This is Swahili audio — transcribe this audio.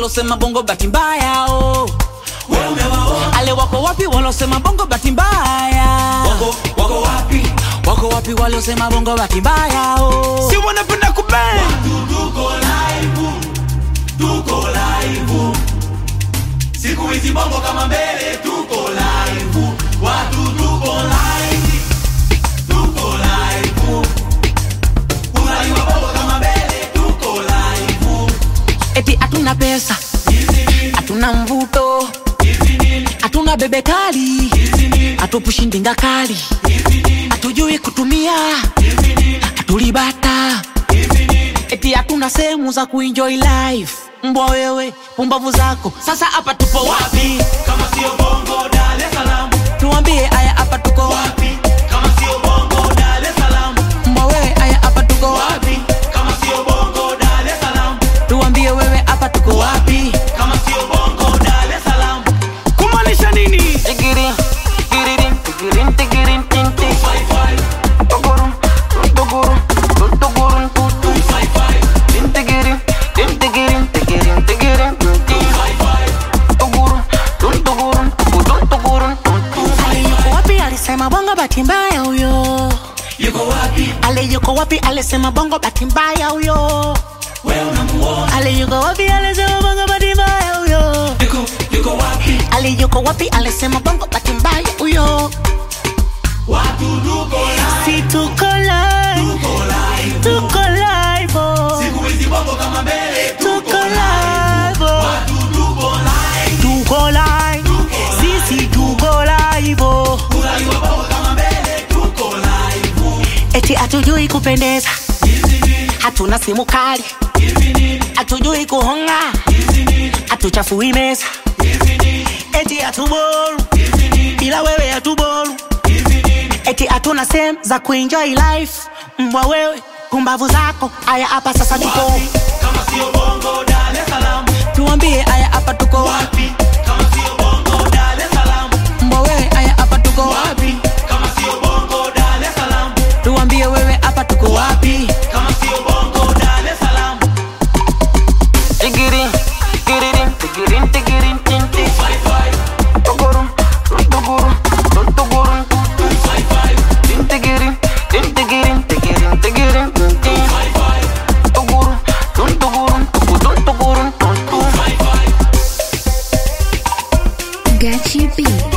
walosema bongo bahati mbaya oh. wewe umewaona ale wako wapi walosema bongo bahati mbaya wako wako wapi wako wapi waliosema bongo bahati mbaya oh. si wanapenda kubang tuko live tuko live siku hizi bongo kama mbele tuko live watu tuko live tuko live unajua bongo kama mbele tuko live eti hatuna pesa hatuna mvuto hatuna bebe kali hatupushi ndinga kali hatujui kutumia hatulibata eti hatuna sehemu za kuenjoy life mbwa wewe pumbavu zako sasa hapa tupo wapi kama sio bongo Dar es Salaam tuambie aya hapa tuko wapi wapi kama sio bongo Dar es Salaam mbwa wewe aya hapa tuko wapi kama sio bongo Dar es Salaam tuambie wewe hapa tuko wapi kama sio bongo Dar es Salaam kumaanisha nini Tigirin, tigirin, tigirin, tigirin, tin, tin. five five Tugurun, tugurun, tugurun, tutun. five five Tin, tigirin, tin, tigirin, tigirin, tigirin, tin, tin. five five Tugurun, tun, tugurun, tutun, tugurun, tutun. Ale yuko wapi alisema bongo bahati mbaya huyo yuko wapi ale yuko wapi alisema bongo bahati mbaya huyo wewe unamuona ale yuko wapi alisema bongo bahati mbaya huyo yuko yuko wapi ale yuko wapi alisema bongo bahati mbaya huyo watu tuko live si tuko live tuko live tuko live oh. siku hizi bongo kama mbele tuko live oh. watu tuko live tuko live sisi tuko live oh. unajua bongo kama mbele tuko live eti hatujui kupendeza hizi ni hatuna simu kali hizi ni hatujui kuhonga hizi ni hatuchafui meza hizi ni eti hatuboru hizi ni bila wewe hatuboru hizi ni eti hatuna sehemu za kuenjoy life mbwa wewe pumbavu zako aya hapa sasa tuko wapi kama sio bongo Dar es Salaam tuambie aya hapa tuko wapi kama sio bongo Dar es Salaam mbwa wewe aya hapa tuko wapi kama sio bongo Dar es Salaam tuambie wewe hapa tuko wapi kama sio bongo Dar es Salaam tigirin tigirin tigirin tigirin tin tin five five tugurun tugurun tugurun five five tin tigirin tin tigirin tigirin tigirin tin tin five five tugurun tun tugurun tugurun tugurun tun tun five five Gachi B.